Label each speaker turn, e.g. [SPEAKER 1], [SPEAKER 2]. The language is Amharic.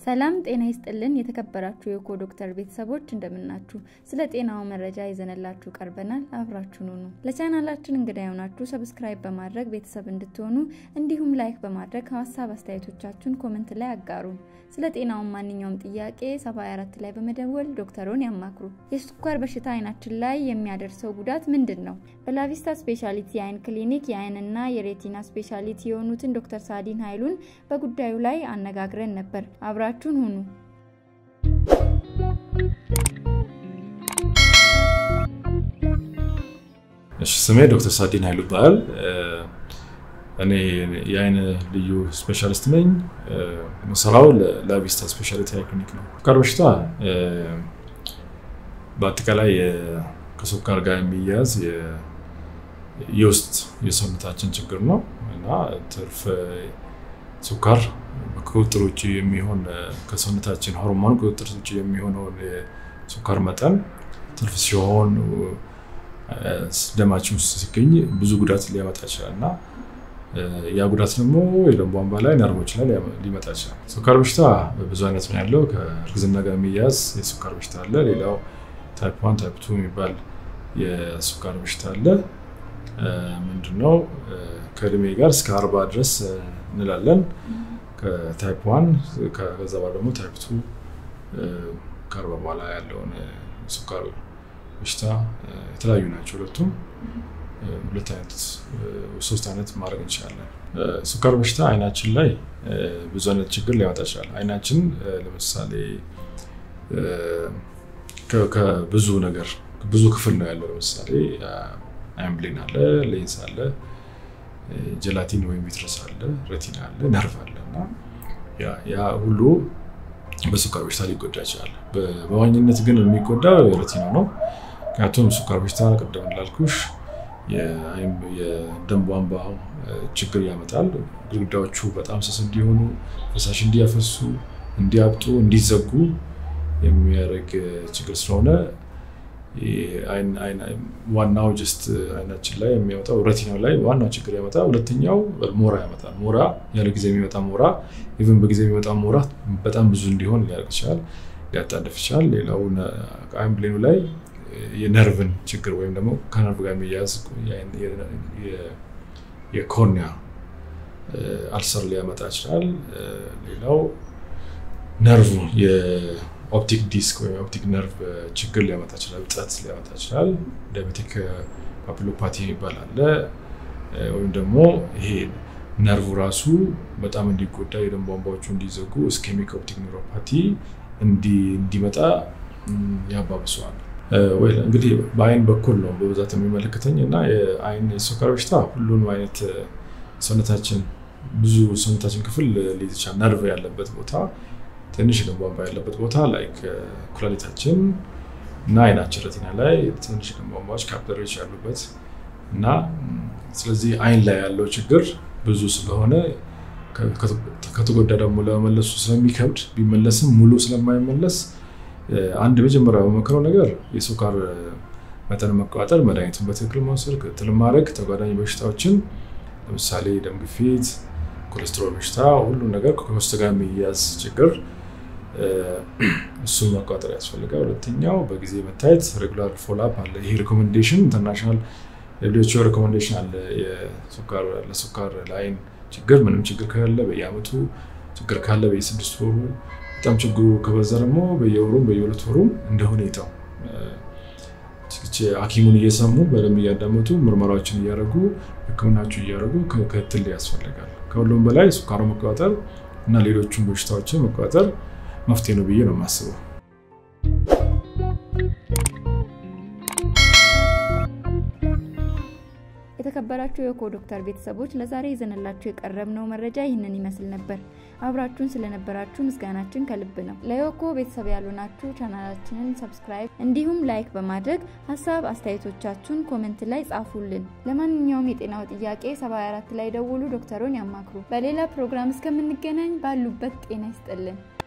[SPEAKER 1] ሰላም ጤና ይስጥልን። የተከበራችሁ የኮ ዶክተር ቤተሰቦች እንደምናችሁ። ስለ ጤናው መረጃ ይዘንላችሁ ቀርበናል። አብራችሁን ሁኑ። ለቻናላችን እንግዳ የሆናችሁ ሰብስክራይብ በማድረግ ቤተሰብ እንድትሆኑ እንዲሁም ላይክ በማድረግ ሀሳብ አስተያየቶቻችሁን ኮመንት ላይ አጋሩን። ስለ ጤናውን ማንኛውም ጥያቄ 74 ላይ በመደወል ዶክተሩን ያማክሩ። የስኳር በሽታ አይናችን ላይ የሚያደርሰው ጉዳት ምንድን ነው? በላቪስታ ስፔሻሊቲ የአይን ክሊኒክ የአይንና የሬቲና ስፔሻሊቲ የሆኑትን ዶክተር ሳዲን ኃይሉን በጉዳዩ ላይ አነጋግረን ነበር። አብራችሁን ሁኑ።
[SPEAKER 2] እሺ ስሜ ዶክተር ሳዲን ኃይሉ ይባላል። እኔ የአይን ልዩ ስፔሻሊስት ነኝ። የምሰራው ለላቪስታ ስፔሻሊቲ አይ ክሊኒክ ነው። ስኳር በሽታ በአጠቃላይ ከስኳር ጋር የሚያያዝ የውስጥ የሰውነታችን ችግር ነው እና ትርፍ ስኳር ከቁጥጥር ውጭ የሚሆን ከሰውነታችን ሆርሞን ቁጥጥር ውጭ የሚሆነውን የስኳር መጠን ትርፍ ሲሆን ደማችን ውስጥ ሲገኝ ብዙ ጉዳት ሊያመጣ ይችላል እና ያ ጉዳት ደግሞ የደም ቧንቧ ላይ ነርቮች ላይ ሊመጣ ይችላል። ስኳር በሽታ ብዙ አይነት ነው ያለው። ከእርግዝና ጋር የሚያያዝ የስኳር በሽታ አለ። ሌላው ታይፕ ዋን ታይፕ ቱ የሚባል የስኳር በሽታ አለ። ምንድነው ከእድሜ ጋር እስከ አርባ ድረስ እንላለን። ከታይፕ ዋን ከዛ በኋላ ደግሞ ታይፕ ቱ ከአርባ በኋላ ያለውን ስኳር በሽታ የተለያዩ ናቸው ሁለቱም። ሁለት አይነት ሶስት አይነት ማድረግ እንችላለን። ስኳር በሽታ አይናችን ላይ ብዙ አይነት ችግር ሊያመጣ ይችላል። አይናችን ለምሳሌ ከብዙ ነገር ብዙ ክፍል ነው ያለው። ለምሳሌ አይን ብሌን አለ፣ ሌንስ አለ፣ ጀላቲን ወይም ቪትረስ አለ፣ ረቲና አለ፣ ነርቭ አለ እና ያ ሁሉ በስኳር በሽታ ሊጎዳ ይችላል። በዋኝነት ግን የሚጎዳው የረቲና ነው። ምክንያቱም ስኳር በሽታ ቅድም እንዳልኩሽ የደም ቧንቧ ችግር ያመጣል። ግድግዳዎቹ በጣም ስስ እንዲሆኑ፣ ፈሳሽ እንዲያፈሱ፣ እንዲያብጡ፣ እንዲዘጉ የሚያደርግ ችግር ስለሆነ ዋናው ጀስት አይናችን ላይ የሚያመጣው ረቲናው ላይ ዋናው ችግር ያመጣ። ሁለተኛው ሞራ ያመጣል። ሞራ ያለ ጊዜ የሚመጣ ሞራ፣ ኢቨን በጊዜ የሚመጣ ሞራ በጣም ብዙ እንዲሆን ሊያደርግ ይችላል፣ ሊያጣድፍ ይችላል። ሌላው አይን ብሌኑ ላይ የነርቭን ችግር ወይም ደግሞ ከነርቭ ጋር የሚያያዝ የኮርኒያ አልሰር ሊያመጣ ይችላል። ሌላው ነርቭ የኦፕቲክ ዲስክ ወይም ኦፕቲክ ነርቭ ችግር ሊያመጣ ይችላል፣ እብጠት ሊያመጣ ይችላል። ዳያቤቲክ ፓፒሎፓቲ የሚባል አለ። ወይም ደግሞ ይሄ ነርቭ ራሱ በጣም እንዲጎዳ የደም ቧንቧዎቹ እንዲዘጉ እስኬሚክ ኦፕቲክ ኒውሮፓቲ እንዲመጣ ያባብሰዋል። እንግዲህ በአይን በኩል ነው በብዛት የሚመለከተኝ እና የአይን የስኳር በሽታ ሁሉንም አይነት ሰውነታችን ብዙ ሰውነታችን ክፍል ሊይዝ ይችላል። ነርቭ ያለበት ቦታ፣ ትንሽ ደም ቧንቧ ያለበት ቦታ ላይክ ኩላሊታችን እና አይናችን ረቲና ላይ ትንሽ ደም ቧንቧዎች ካፒላሪዎች ያሉበት እና ስለዚህ አይን ላይ ያለው ችግር ብዙ ስለሆነ ከተጎዳ ደግሞ ለመመለሱ ስለሚከብድ ቢመለስም ሙሉ ስለማይመለስ አንድ መጀመሪያ በመክረው ነገር የስኳር መጠን መቆጣጠር፣ መድኃኒቱን በትክክል መውሰድ፣ ክትትል ማድረግ፣ ተጓዳኝ በሽታዎችን ለምሳሌ ደም ግፊት፣ ኮሌስትሮል በሽታ፣ ሁሉ ነገር ከውስጥ ጋር የሚያዝ ችግር እሱን መቆጣጠር ያስፈልጋል። ሁለተኛው በጊዜ መታየት ሬጉላር ፎሎአፕ አለ። ይሄ ሪኮሜንዴሽን ኢንተርናሽናል ደብሊውኤችኦ ሪኮሜንዴሽን አለ። ለስኳር ለአይን ችግር ምንም ችግር ከሌለ በየአመቱ ችግር ካለ በየስድስት ወሩ በጣም ችግሩ ከበዛ ደግሞ በየወሩም በየሁለት ወሩም እንደ ሁኔታው ሐኪሙን እየሰሙ በደንብ እያዳመጡ ምርመራዎችን እያደረጉ ሕክምናቸው እያደረጉ ክትትል ያስፈልጋል። ከሁሉም በላይ ስኳሩ መቆጣጠር እና ሌሎቹን በሽታዎችን መቆጣጠር መፍትሄ ነው ብዬ ነው የማስበው።
[SPEAKER 1] የተከበራችሁ የኮ ዶክተር ቤተሰቦች ለዛሬ ይዘንላችሁ የቀረብነው መረጃ ይህንን ይመስል ነበር። አብራችሁን ስለነበራችሁ ምስጋናችን ከልብ ነው። ለዮኮ ቤተሰብ ያልሆናችሁ ቻናላችንን ሰብስክራይብ እንዲሁም ላይክ በማድረግ ሀሳብ አስተያየቶቻችሁን ኮመንት ላይ ጻፉልን። ለማንኛውም የጤናው ጥያቄ 74 ላይ ደውሉ፣ ዶክተሩን ያማክሩ። በሌላ ፕሮግራም እስከምንገናኝ ባሉበት ጤና ይስጥልን።